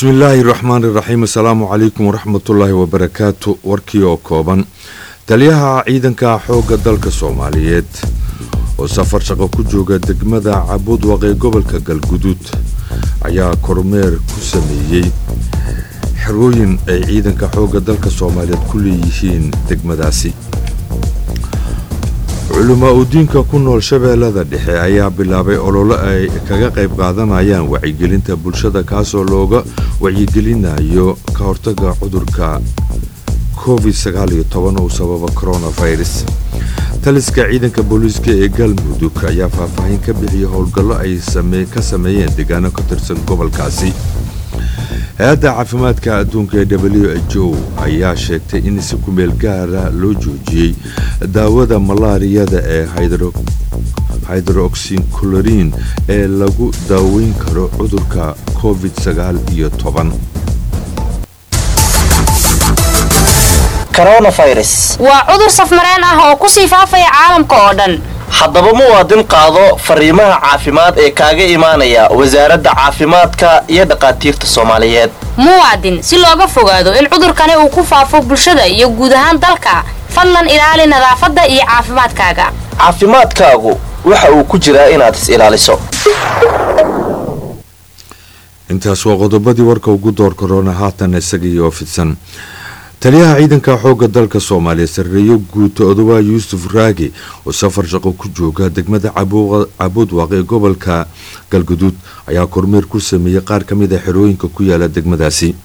bismillaahi raxmaan iraxiim assalaamu calaykum waraxmatullaahi wabarakaatu warkii oo kooban taliyaha ciidanka xoogga dalka soomaaliyeed oo safar shaqo ku jooga degmada cabudwaq ee gobolka galguduud ayaa kormeer ku sameeyey xerooyin ay ciidanka xoogga dalka soomaaliyeed ku leeyihiin degmadaasi culamaa udiinka ku nool shabeellada dhexe ayaa bilaabay ololo ay kaga qayb qaadanayaan wacyigelinta bulshada kaasoo looga wacyigelinayo ka hortaga cudurka covid uu sababa coronavirus taliska ciidanka booliiska ee galmudug ayaa faahfaahin ka bixiyay howlgallo ay ka sameeyeen deegaano ka tirsan gobolkaasi hay-adda caafimaadka adduunka ee w h o ayaa sheegtay in si kumeel gaara loo joojiyey daawada malaariyada ee hydroxyclorin ee lagu daaweyn karo cudurka covid iyo toban waa cudur safmareen ah oo kusii faafaya caalamka oo dhan haddaba muwaadin qaado fariimaha caafimaad ee kaaga imaanaya wasaaradda caafimaadka iyo dhakhaatiirta soomaaliyeed muwaadin si looga fogaado in cudurkani uu ku faafo bulshada iyo guud ahaan dalka fadlan ilaali nadaafadda iyo caafimaadkaaga caafimaadkaagu waxa uu ku jiraa inaad is ilaaliso intaas waa qodobadii warka ugu door korona haatan isagiioo fidsan taliyaha ciidanka xoogga dalka soomaaliya sarreeyo guuto odobaa yuusuf raagi oo safar shaqo ku jooga degmada cabuudwaq ee gobolka galguduud ayaa kormeer ku sameeyey qaar ka mid a xerooyinka ku yaala degmadaasi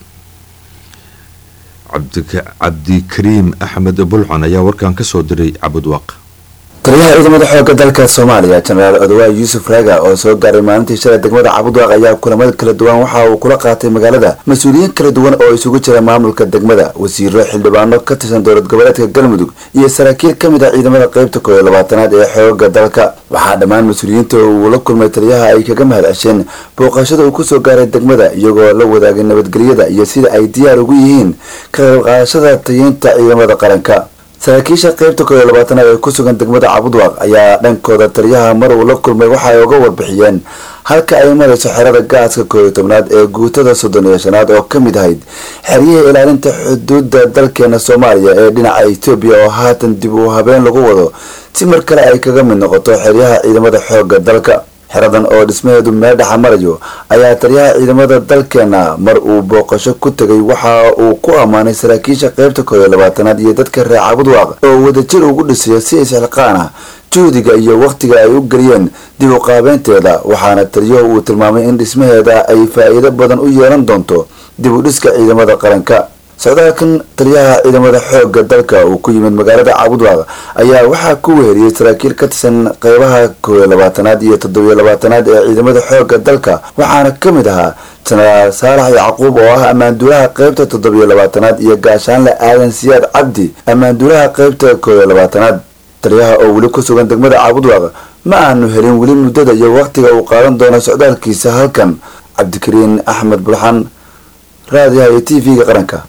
cabdikariim axmed bulxan ayaa warkan kasoo diray cabuudwaq taliyaha ciidamada xoogga dalka soomaaliya jenaraal odowaa yuusuf raaga oo soo gaaray maalintii shalay degmada cabudwaaq ayaa kulamada kala duwan waxa uu kula qaatay magaalada mas-uuliyiin kala duwan oo isugu jira maamulka degmada wasiiro xildhibaano ka tirsan dowlad goboleedka galmudug iyo saraakiil ka mid ah ciidamada qeybta kooiyo labaatanaad ee xoogga dalka waxaa dhammaan mas-uuliyiinta uu la kulmay taliyaha ay kaga mahad cesheen booqashada uu kusoo gaaray degmada iyagoo la wadaagay nabadgelyada iyo sida ay diyaar ugu yihiin ka qayb qaadashada tayeynta ciidamada qaranka saraakiisha qeybta kooiyo labaatanaad ee ku sugan degmada cabudwaaq ayaa dhankooda taliyaha mar uu la kulmay waxa ay uga warbixiyeen halka ay marayso xerada gaaska kooiyo tobnaad ee guutada soddon iyo shanaad oo ka mid ahayd xeryihii ilaalinta xuduudda dalkeena soomaaliya ee dhinaca etoobiya oo haatan dib u habeen lagu wado si mar kale ay kaga mid noqoto xeryaha ciidamada xoogga dalka xeradan oo dhismaheedu meel dhexa marayo ayaa taliyaha ciidamada dalkeena mar uu booqasho ku tegay waxa uu ku ammaanay saraakiisha qeybta kooiyo labaatanaad iyo dadka reer cabudwaaq oo wadajir ugu dhisayo si isxilqaan ah juhdiga iyo wakhtiga ay u geliyeen dib u qaabeynteeda waxaana taliyuhu uu tilmaamay in dhismaheeda ay faa-iido badan u yeelan doonto dib u dhiska ciidamada qaranka socdaalkan taliyaha ciidamada xoogga dalka uu ku yimid magaalada cabudwaaq ayaa waxaa ku weheriyey saraakiil ka tirsan qeybaha kooiyo labaatanaad iyo toddobiyo labaatanaad ee ciidamada xoogga dalka waxaana ka mid ahaa jenaraal saalax yacquub oo ah ammaanduulaha qeybta toddobiyo labaatanaad iyo gaashaanle aadan siyaad cabdi ammaanduulaha qeybta kooiyo labaatanaad taliyaha oo weli ku sugan degmada cabudwaaq ma aanu helin weli muddada iyo wakhtiga uu qaadan doono socdaalkiisa halkan cabdikariin axmed bulxan raadiyaha iyo t v-ga qaranka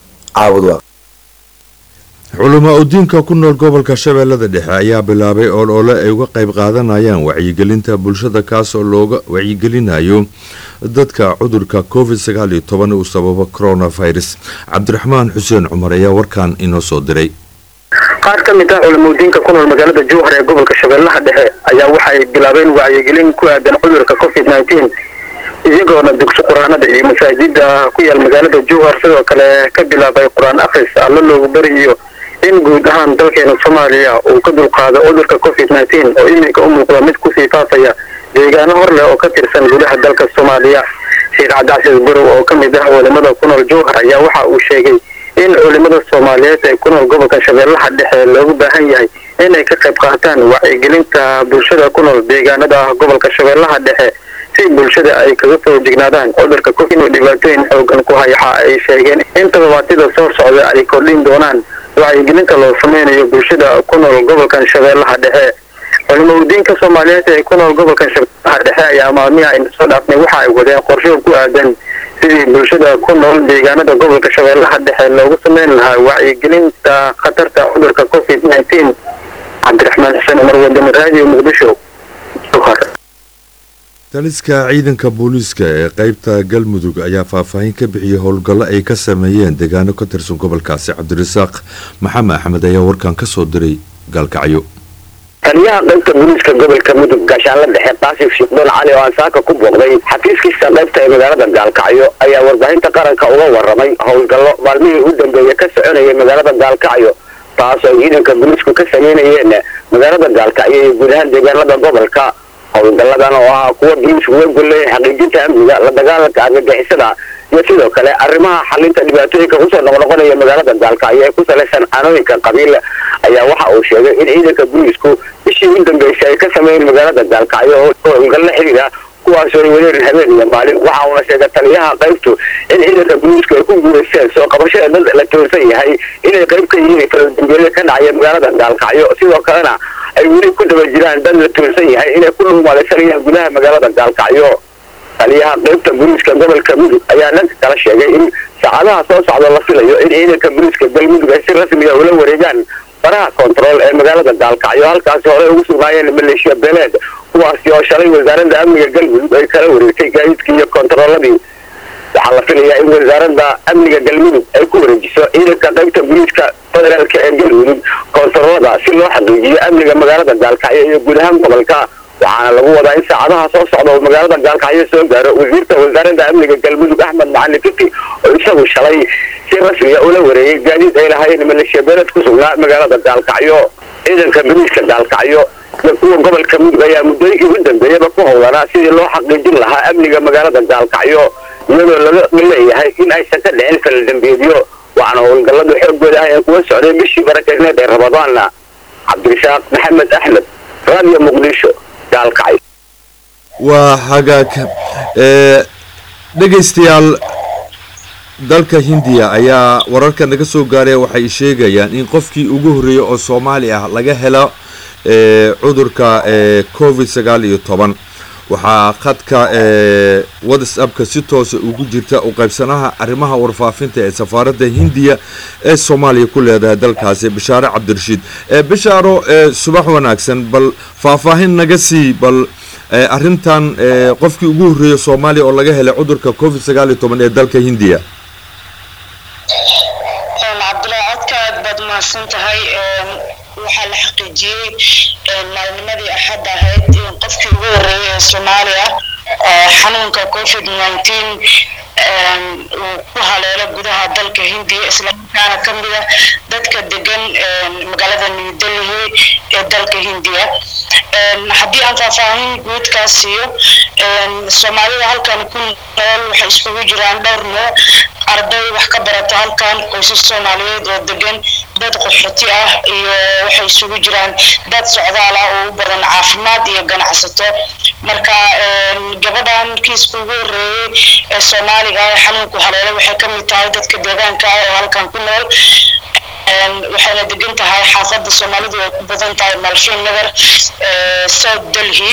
culamaa udiinka ku nool gobolka shabeellada dhexe ayaa bilaabay olole ay uga qayb qaadanayaan wacyigelinta bulshada kaasoo looga wacyigelinayo dadka cudurka covid uu sababo coronavirus cabdiraxmaan xuseen cumar ayaa warkan inoo soo diray qaar ka mid ah culamaudiinka ku nool magaalada jowhar ee gobolka shabeellaha dhexe ayaa waxay bilaabeen wacyigelin ku aadan cudurka covid iyagoona dugsi qur-aanada iyo masaajida ku yaal magaalada jowhar sidoo kale ka bilaabay qur-aan akhris alla loogu bariyo in guud ahaan dalkeena soomaaliya uu ka dulqaado cudurka covid nteen oo iminka u muuqda mid kusii faafaya deegaano hor leh oo ka tirsan gudaha dalka soomaaliya sheekh cabdicasiis burow oo ka mid ah culimada ku nool jowhar ayaa waxa uu sheegay in culimada soomaaliyeed ee ku nool gobolka shabeellaha dhexe loogu baahan yahay inay ka qayb qaataan wacyigelinta bulshada ku nool deegaanada gobolka shabeellaha dhexe si bulshada ay kaga soo jignaadaan cudurka covid oo dhibaatooyin xoogan ku hayaxa ay sheegeen in todobaatida soo socda ay kordhin doonaan wacyigelinta loo sameynayo bulshada ku nool gobolkan shabeellaha dhexe culimaudiinka soomaaliyeed ee ku nool gobolkan shabeellaha dhexe ayaa maalmihi aynu soo dhaafnay waxa ay wadeen qorsho ku aadan sidii bulshada ku nool deegaanada gobolka shabeellaha dhexe loogu sameyn lahaa wacyigelinta khatarta cudurka covid nteen cabdiraxmaan xuseen umar wadani raadiyo muqdisho taliska ciidanka booliiska ee qaybta galmudug ayaa faahfaahin ka bixiyey howlgallo ay ka sameeyeen deegaano ka tirsan gobolkaasi cabdirasaaq maxamed axmed ayaa warkan ka soo diray gaalkacyo taliyaha qaybta booliiska gobolka mudug gaashaanla dhexe qaasif shiikdoon cali oo aan saaka ku booqday xafiiskiisa qaybta ee magaalada gaalkacyo ayaa warbaahinta qaranka uga waramay howlgallo maalmihii u dambeeyey ka soconayay magaalada gaalkacyo taasoo ciidanka booliisku ka sameynayeen magaalada gaalkacyo iyo guud ahaan deegaanada gobolka howlgalladan oo ahaa kuwa booliisku uga golleeyay xaqiijinta amniga la dagaalanka argagixisada iyo sidoo kale arrimaha xalinta dhibaatooyinka kusoo noqnoqonaya magaalada gaalkacyo ee ku salaysan canooyinka qabiil ayaa waxa uu sheegay in ciidanka booliisku bishii u dambeysay ay ka sameeyeen magaalada gaalkacyo oo howlgallo xiriira kuwaasoo ay wareerin habeen iyo maalin waxa uuna sheegay taliyaha qaybtu in ciidanka booliisku ay ku guulaysteen soo qabashada dad la toonsan yahay inay qayb ka yihiin faladambeelada ka dhacaya magaalada gaalkacyo sidoo kalena ay weli ku daba jiraan dad la toonsan yahay inay ku dhugmaalaysanayaan gudaha magaalada gaalkacyo taliyaha qaybta booliiska gobolka mudug ayaa dhanka kala sheegay in saacadaha soo socda la filayo in ciidanka booliiska galmudug ay si rasmiga ula wareegaan faraha kontarool ee magaalada gaalkacyo halkaasi horey ugu sugnaayeen maleeshiya beeleed kuwaasi oo shalay wasaaradda amniga galmudug ay kala wareegtay gaadiidkii iyo kontarooladii waxaa la filayaa in wasaaradda amniga galmudug ay ku wareejiso ciidanka qaybta booliiska federaalka ee galmudug kontaroolada si loo xaqiijiyo amniga magaalada gaalkacyo iyo guud ahaan gobolka waxaana lagu wadaa in saacadaha soo socda oo magaalada gaalkacyo soo gaaro wasiirka wasaaradda amniga galmudug axmed macalin fiti oo isagu shalay si rasmiga ula wareegay gaadiid ay lahaayeen maleeshiya beeled ku sugnaa magaalada gaalkacyo ciidanka booliiska gaalkacyo iyo kuwa gobolka mudug ayaa muddooyinkii u dambeeyaba ku howlanaa sidii loo xaqiijin lahaa amniga magaalada gaalkacyo iyadoo laga leeyahay in aysan ka dhicin faladambeedyo waxaana howlgalladu xoogooda ah ee kuwa socday bishii barakeedneed ee ramadaanna cabdirasaaq maxamed axmed raadiyo muqdisho gaalkacyo waa hagaag dhegaystayaal dalka hindiya ayaa wararka naga soo gaaraya waxay sheegayaan in qofkii ugu horreeyey oo soomaali ah laga helo cudurka covid sagaal iyo toban waxaa khadka whatsappka si toosa ugu jirta u qaybsanaha arrimaha warfaafinta ee safaaradda hindiya ee soomaaliya ku leedahay dalkaasi bishaare cabdirashiid bishaaro subax wanaagsan bal faahfaahin naga sii bal arrintan qofkii ugu horreeyey soomaaliya oo laga helay cudurka covid sagaal iyo toban ee dalka hindiya cabdullaahi codka aad baad umahadsan tahay waxaa la xaqiijiyey maalnimadii axad ahayd in qofkii ugu horreeyay ee soomaaliya xanuunka covid nineteen uu ku haleelo gudaha dalka hindiya islamarkaana ka mid ah dadka degan magaalada new delhi ee dalka hindiya haddii aan faahfaahin guudkaas siiyo soomaalida halkan ku nool waxay iskugu jiraan dhowr nooc arday wax ka barata halkan qoysas soomaaliyeed oo degan dad qaxooti ah iyo waxay isugu jiraan dad socdaal ah oo u badan caafimaad iyo ganacsato marka gabadhan kiiska ugu horreeyey ee soomaaliga ah ee xanuunku haleelo waxay ka mid tahay dadka deegaanka ah oo halkan ku nool waxayna degan tahay xaafadda soomaalidu ay ku badan tahay malshin nagar south delhi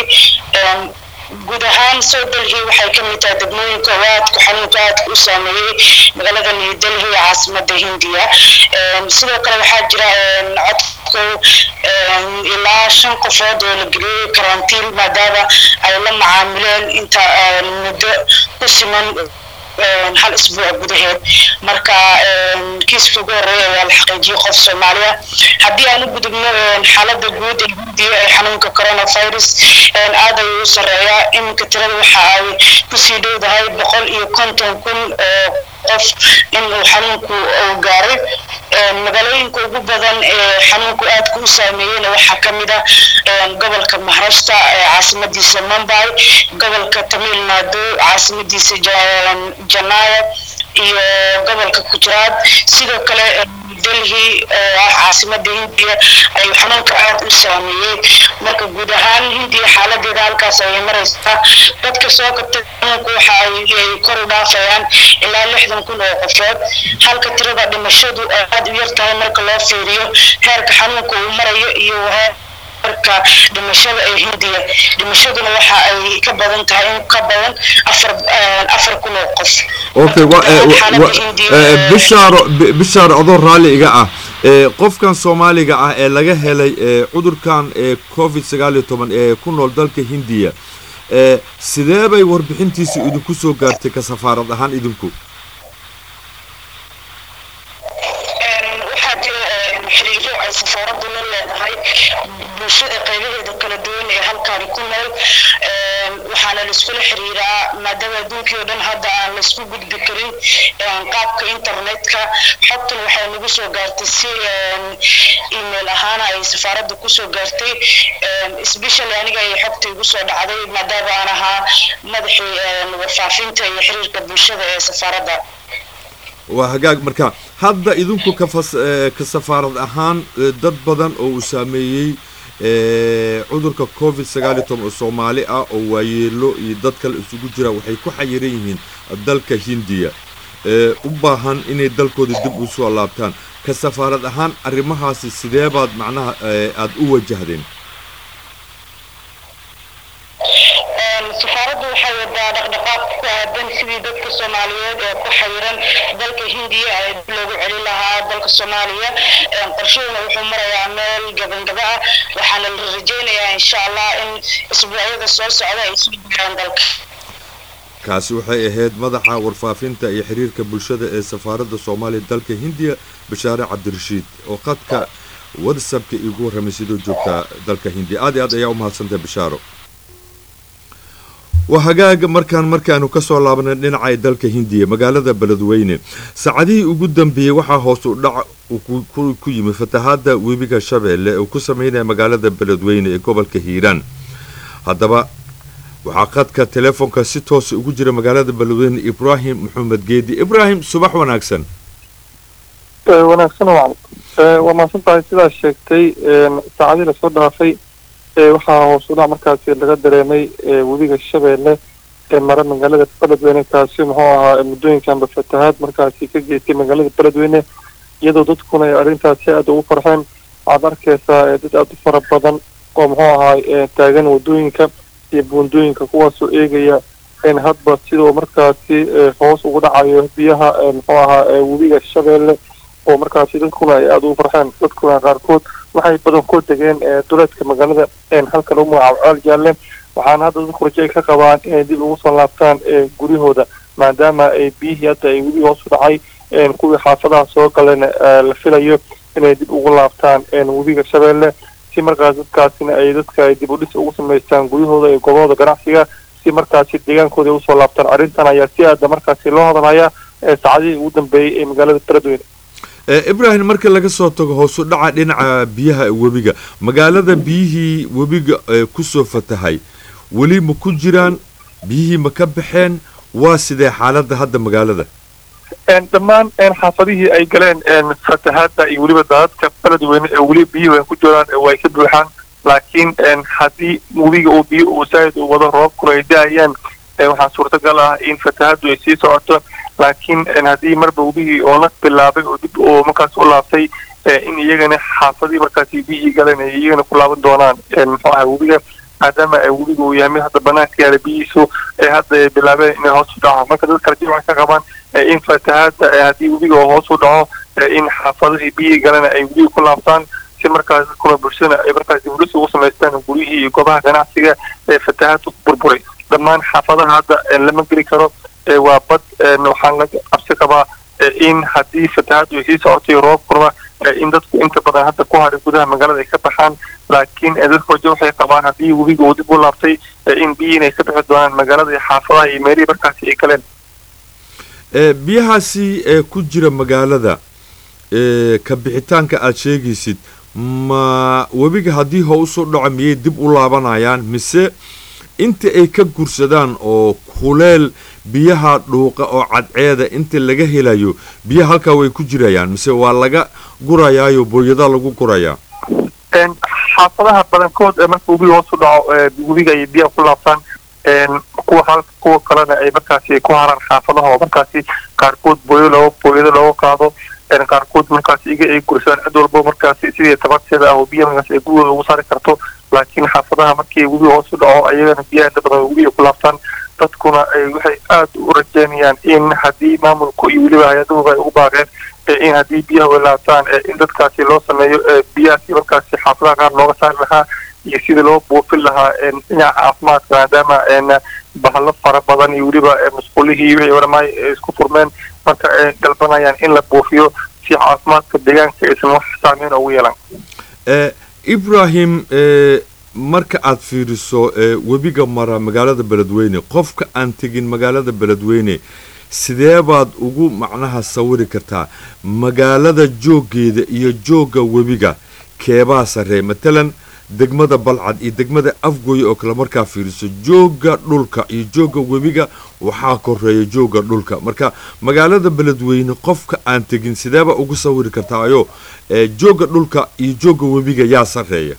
guud ahaan south delhi waxay ka mid tahay degmooyinka oo aadku xanuunka aadka u saameeyey magaalada new delhi ee caasimada hindiya sidoo kale waxaa jira codku ilaa shan qofood oo la geliyey karantiin maadaama ay la macaamileen inta muddo ku siman hal isbuuc gudaheed marka kiiska ugu horreeya ayaa la xaqiijiyey qof soomaaliya haddii aan u gudubno xaaladda guud ee hindiya ee xanuunka coronavirus aad ayuu u sarreeyaa iminka tirada waxa ay kusii dhowdahay boqol iyo konton kun oo qof in uu xanuunku uu gaaray magaalooyinka ugu badan ee xanuunku aadka u saameeyeyna waxaa ka mid ah gobolka maharashta ee caasimadiisa mumbai gobolka tamil nadu caasimadiisa janaya iyo gobolka gujarat sidoo kale delhi oo ah caasimada hindiya ayuu xanuunka aad u saameeyey marka guud ahaan hindiya xaaladeeda halkaas ayay maraysaa dadka soo kabtay xanuunku waxa ay kor u dhaafayaan ilaa lixdan kun oo qofood halka tirada dhimashadu ay aad u yar tahay marka loo fiiriyo heerka xanuunka uu marayo iyo heerka dhimashada ee hindiya dhimashaduna waxa ay ka badan tahay in ka badan afar afar kun oo qof okay bishaaro bishaaro adoo raalli iga ah qofkan soomaaliga ah ee laga helay cudurkan covid sagaal iyo toban ee ku nool dalka hindiya sidee bay warbixintiisi idinku soo gaartay ka safaarad ahaan idinku waxaa jira xiriiro ay safaaraddu la leedahay bulshada qaybaheeda kala duwan ee halkaani ku nool waxaana laiskula xiriiraa maadaama adduunkii oo dhan hadda aan laisku gudbi karin qaabka internetka xogtan waxay nagu soo gaartay si email ahaana ay safaaradda kusoo gaartay specially aniga ay xogta igu soo dhacday maadaama aan ahaa madaxii warfaafinta iyo xiriirka bulshada ee safaaradda waa hagaag marka hadda idinku kafas ka safaarad ahaan dad badan oo uu saameeyey cudurka covid sagaal iyo toban oo soomaali ah oo waayeelo iyo dad kale isugu jira waxay ku xayiran yihiin dalka hindiya u baahan inay dalkooda dib u soo laabtaan ka safaarad ahaan arrimahaasi sidee baad macnaha aada u wajahdeen safaaraddu waxay wadaa dhaqdhaqaaq ku aadan sidii dadka soomaaliyeed ee ku xayiran dalka hindiya ee dib loogu celin lahaa dalka soomaaliya qorshaduna wuxuu marayaa meel gabangaba ah waxaana la rajaynayaa insha allah in isbuucyada soo socda ay soo gaaraan dalka kaasi waxay ahayd madaxa warfaafinta iyo xiriirka bulshada ee safaaradda soomaaliya dalka hindiya bashaare cabdirashiid oo qadka whatsappka iigu warramay sidoo joogtaa dalka hindiya aad iyo aad ayaa u mahadsantahay bashaaro waa hagaaga markaan markaanu kasoo laabanay dhinacay dalka hindiya magaalada beledweyne saacadihii ugu dambeeyey waxaa hoos u dhac ku yimid fatahaada webiga shabeelle uu ku sameynaya magaalada beledweyne ee gobolka hiiraan haddaba waxaa qadka telefoonka si toosa ugu jira magaalada beledweyne ibraahim maxamed geedi ibraahim subax wanaagsan wanaagsan wacan waa mahadsan tahay sidaas sheegtay saacadii lasoo dhaafay waxaa hoos u dhac markaasi laga dareemay webiga shabeelle ee mara magaalada beledweyne kaasi muxuu ahaa muddooyinkanba fatahaad markaasi ka geystay magaalada beledweyne iyadoo dadkuna ay arrintaasi aada ugu farxeen waxaad arkaysaa dad aada u fara badan oo muxuu ahaa taagan wadooyinka iyo buundooyinka kuwaasoo eegaya hadba sidoo markaasi hoos ugu dhacayo biyaha muxuu ahaa webiga shabeelle oo markaasi dadkuna ay aada ugu farxeen dadkuna qaarkood waxay badankood degeen duleedka magaalada halkan u magacaabo ceel jaalle waxaana hadda dadku rajo ay ka qabaan inay dib ugu soo laabtaan guryahooda maadaama ay biyihii hadda ay webi hoos u dhacay kuwii xaafadaha soo galeen la filayo inay dib ugu laabtaan webiga shabeelle si markaas dadkaasina ay dadka ay dib u dhis ugu samaystaan guryahooda iyo goobahooda ganacsiga si markaasi deegaankooda ay usoo laabtaan arrintan ayaa si aada markaasi loo hadalhayaa saacadihii ugu dambeeyey ee magaalada beledweyne ibraahim marka laga soo tago hoosu dhaca dhinaca biyaha webiga magaalada biyihii webiga kusoo fatahay weli ma ku jiraan biyihii ma ka baxeen waa sidee xaaladda hadda magaalada dhammaan xaafadihii ay galeen fatahaadda iyo weliba daadadka beledweyne ee weli biyihii ay ku jiraan way ka buuxaan laakiin haddii webiga uu biyo uu saa'id u wado roobkuna ay da-ayaan waxaa suurtagal ah in fatahaaddu ay sii socoto laakiin haddii marba webigii oo la bilaabay oo dib oo markaas u laabtay in iyagana xaafadii markaasi biyihii galeen ay iyagana ku laaban doonaan muxuu ahay webiga maadaama webiga uu yahay mid hadda banaanka yaala biyihiisu ee hadda ay bilaabeen inay hoos u dhaco marka dadka rajo waxay ka qabaan in fatahaadda haddii webiga oo hoos u dhaco in xaafadihii biyihii galena ay webigii ku laabtaan si markaas dadkuna bulshada ay markaas dibudhis ugu samaystaan guryihii iyo goobaha ganacsiga ee fatahaadda ku burburay dhammaan xaafadaha hadda lama geli karo waa bad waxaan la cabsi qabaa in haddii fatahaaddu ay sii socotay roobkuna in dadku inta badan hadda ku haray gudaha magaalada ay ka baxaan laakiin dadku rajo waxay qabaan haddii webiga uu dib u laabtay in biyihiin ay ka bixi doonaan magaalada iyo xaafadaha iyo meelihii markaasi ay galeen biyahaasi ee ku jira magaalada ka bixitaanka aada sheegaysid ma webiga haddii hoosu dhaco miyay dib u laabanayaan mise inta ay ka gursadaan oo kuleel biyaha dhuuqa oo cadceeda inta laga helayo biyaha halkaa way ku jirayaan mise waa laga gurayaayo booyadaa lagu gurayaa xaafadaha badankood marka webiga hoos u dhaco webiga ay biyaha ku laabtaan kuwa hal kuwa kalena ay markaasi ku haraan xaafadaha oo markaasi qaarkood booyo looga booyado looga qaado qaarkood markaasi iga ay gursadaan cid walbo markaasi sidii tabarteeda ah oo biyaha markaasi ay gurigooda ugu saari karto laakiin xaafadaha markii webiga hoos u dhaco ayagana biyaha inta badan webiga ku laabtaan dadkuna waxay aada u rajeynayaan in haddii maamulku iyo weliba hay-aduhuba ay ugu baaqeen in haddii biyaha way laabtaan in dadkaasi loo sameeyo biyahaasi markaasi xaafadaha qaar looga saari lahaa iyo sidii loo buufin lahaa dhinaca caafimaadka maadaama bahalo fara badan iyo weliba masquulihii wixii oramaay isku furmeen marka ay dalbanayaan in la buufiyo si caafimaadka deegaanka aysan wax saameyn ugu yeelan ibrahim marka aad fiiriso webiga mara magaalada beledweyne qofka aan tegin magaalada beledweyne sidee baad ugu macnaha sawiri kartaa magaalada jooggeeda iyo joogga webiga keebaa sarree matalan degmada balcad iyo degmada afgooye oo kale markaa fiiriso joogga dhulka iyo joogga webiga waxaa koreeya joogga dhulka marka magaalada beledweyne qofka aan tegin sideebaa ugu sawiri kartaa ayo joogga dhulka iyo joogga webiga yaa sarreeya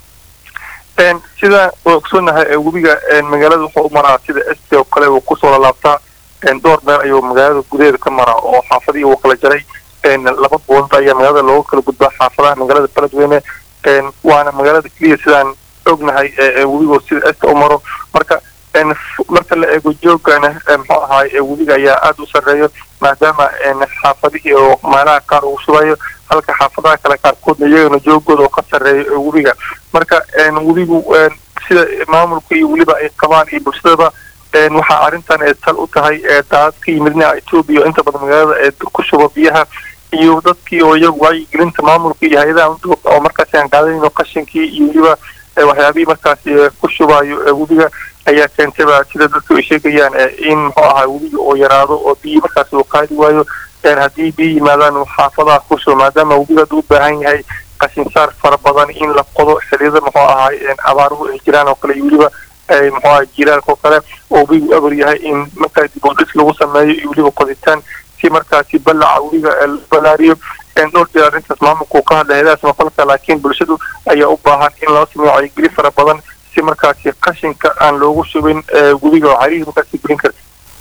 sida ogsoonahay webiga magaalada wuxuu u maraa sida st oo kale uu kusoo lalaabtaa dhowr meel ayuu magaalada gudaheeda ka maraa oo xaafadihii uu kala jaray laba boonta ayaa magaalada looga kala gudbaa xaafadaha magaalada beledweyne waana magaalada keliya sidaan ognahay webigo sida sta u maro marka marka la eego joogana muxuu ahaay webiga ayaa aada u sarreeyo maadaama xaafadihii oo meelaha qaar uu shubayo halka xaafadaha kale qaarkoodna iyagana joogooda oo ka sarreeyo webiga marka webigu sida maamulka iyo weliba ay qabaan iyo bulshadaba waxaa arrintan ee tal u tahay daad ka yimid dhinaca etoobiya inta badan magaalada ee ku shuba biyaha iyo dadkii oo iyagu wacyigelinta maamulka iyo hay-adaha oo markaasi aan qaadanayno qashinkii iyo weliba waxyaabihii markaasi ku shubayo webiga ayaa keentayba sida dadku ay sheegayaan in muxuu ahaa webiga oo yaraado oo biyi markaasi uu qaadi waayo haddii biyo yimaadaan xaafadaha ku shuba maadaama webiga haduu u baahan yahay qashinsaar fara badan in la qodo xiliyada muxuu ahaay abaaruhu ay jiraan oo kale iyo weliba muxuu ahay jiilaalka oo kale oo webigu abar yahay in markaa dibodhis lagu sameeyo iyo weliba qoditaan si markaasi balaca webiga la balaariyo dhowr jeer arrintaas maamulka uu ka hadlay hayadahaas maqalka laakiin bulshadu ayaa u baahan in loo sameeyo wacyigeli fara badan si markaasi qashinka aan loogu shubin webiga oo carihi markaasi gelin karta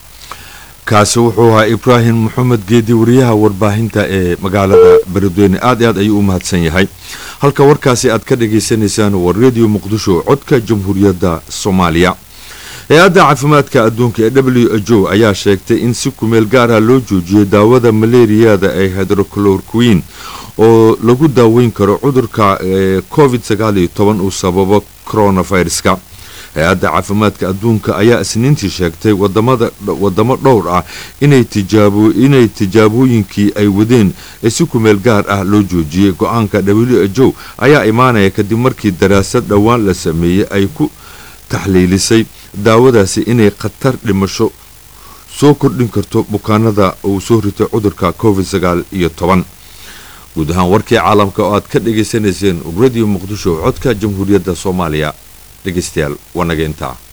kaasi wuxuu ahaa ibraahim maxamed geedi wariyaha warbaahinta ee magaalada beledweyne aad i aad ayuu u mahadsan yahay halka warkaasi aad ka dhagaysanaysaan waa radio muqdisho codka jamhuuriyadda soomaaliya hay-adda caafimaadka adduunka ee w h o ayaa sheegtay in si kumeel gaar ah loo joojiyay daawada maleeriyada ee hydroclorquin oo lagu daaweyn karo cudurka covid sagaal iyo toban uu sababo coronaviruska hay-adda caafimaadka adduunka ayaa isniintii sheegtay wadamo dhowr ah inay tijaabooyinkii ay wadeen ee si kumeel gaar ah loo joojiyey go-aanka w h o ayaa imaanaya kadib markii daraasad dhowaan la sameeyey ay ku taxliilisay daawadaasi inay khatar dhimasho soo kordhin karto bukaanada uu soo ritay cudurka covid sagaal iyo toban guud ahaan warkii caalamka oo aad ka dhagaysanayseen radio muqdisho codka jamhuuriyadda soomaaliya dhegeystayaal waa naga intaa